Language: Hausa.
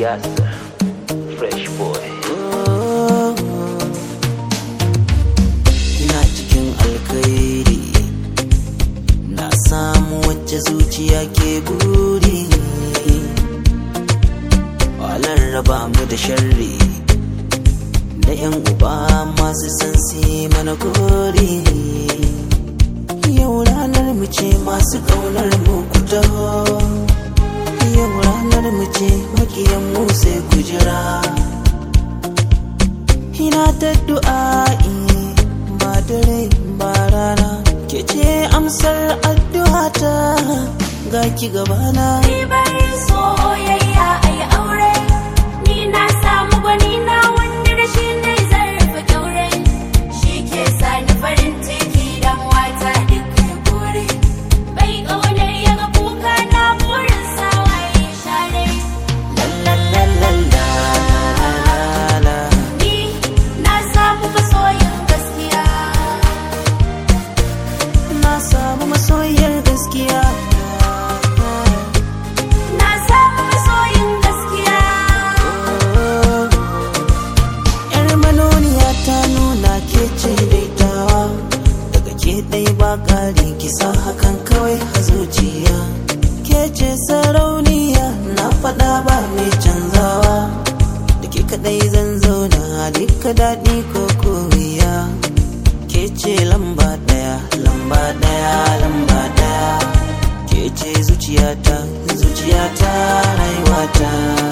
Yasir, fresh boy. ina cikin alkhairi na samu wacce zuciya ke buri walar raba mu da sharri da yan uba masu san si mana gori yau ranar mu ce masu kaunar mu ku taho yau ranar mu ce makiyan mu sai ku jira ina ta du'a'i ba dare ba rana ke ce amsar addu'ata ga ki gabana Ni bari soyayya ai aure Ni na samu gwani na wanda da shi ne zarfa kyaure Shi ke sa ni farin ciki dan wata duk kure Bai ƙaunar ya ga kuka na burin sawaye share lalalala Ni na samu masoyin gaskiya na samu masoyiyar gaskiya Na samu masoyin gaskiya yar manoniya ta nuna ke ce daitawa daga ke ɗai ba ƙari kisa hakan kawai a zuciya ke ce sarauniya na faɗa ba mai canzawa da ke kaɗai zan zauna duka daɗi ko kowiya ke ce lamba ɗaya lamba ɗaya lamba ɗaya ke ce zuciyata zuciyata rayuwata